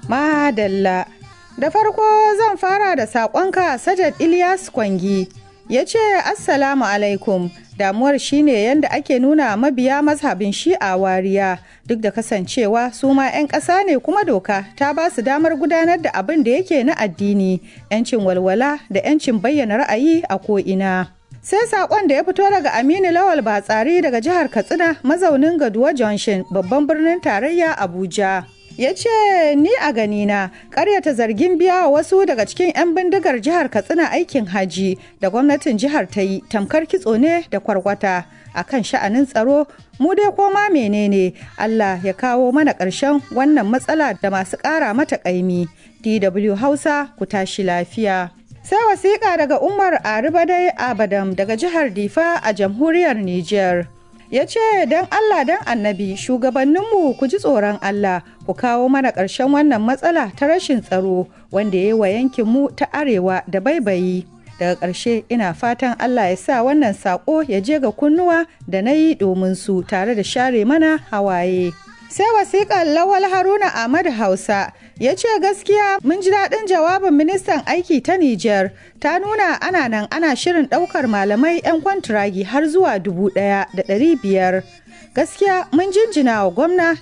Madalla. Da farko zan fara da saƙonka Sajad Ilyas Kwangi. Ya ce Assalamu alaikum. Damuwar shine yadda ake nuna mabiya mazhabin shi'a wariya duk da kasancewa su ma 'yan ƙasa ne kuma doka ta ba su damar gudanar da abin da yake na addini, 'yancin walwala da 'yancin bayyana ra'ayi a ko'ina. sai sakon da ya fito daga aminu lawal batsari daga jihar katsina mazaunin gaduwa junction babban birnin tarayya abuja ya ce ni a ganina karyata zargin biya wa wasu daga cikin 'yan bindigar jihar katsina aikin haji da gwamnatin jihar ta yi tamkar kitso ne da kwarkwata a kan sha'anin tsaro mu dai koma menene allah ya kawo mana ƙarshen wannan matsala da masu ƙara mata ƙaimi dw hausa ku tashi lafiya sai wasiƙa daga umar aribadai abadam daga jihar difa a jamhuriyar niger ya ce don allah don annabi shugabanninmu ku ji tsoron allah ku kawo mana ƙarshen wannan matsala ta rashin tsaro wanda ya yi wa yankinmu ta arewa da baibayi daga ƙarshe ina fatan allah ya sa wannan saƙo ya je ga kunnuwa da na yi domin su tare da share mana hawaye sai wasiƙar lawal haruna ahmad hausa ya ce gaskiya mun ji daɗin jawabin ministan aiki ta Nijar ta nuna ana nan ana shirin ɗaukar malamai 'yan kwantiragi har zuwa dubu ɗaya da ɗari biyar gaskiya mun jinjina wa gwamna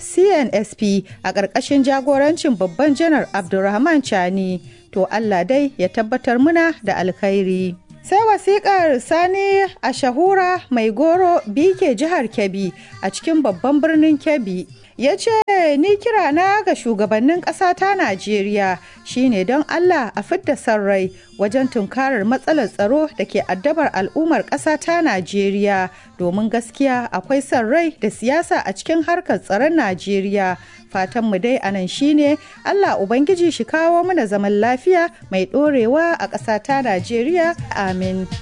cnsp a ƙarƙashin jagorancin babban janar abdulrahman chani to allah dai ya tabbatar muna da alkhairi sai wasikar sani a shahura mai goro bike jihar kebbi a cikin babban birnin kebbi ya ce ni kira na ga shugabannin ƙasa ta najeriya shine don allah a fidda son rai wajen tunkarar matsalar tsaro da ke addabar al'ummar ƙasa ta najeriya domin gaskiya akwai son rai da siyasa a cikin harkar tsaron najeriya fatanmu dai anan shine allah ubangiji shi kawo mana zaman lafiya mai ɗorewa a ƙasa ta najeriya amin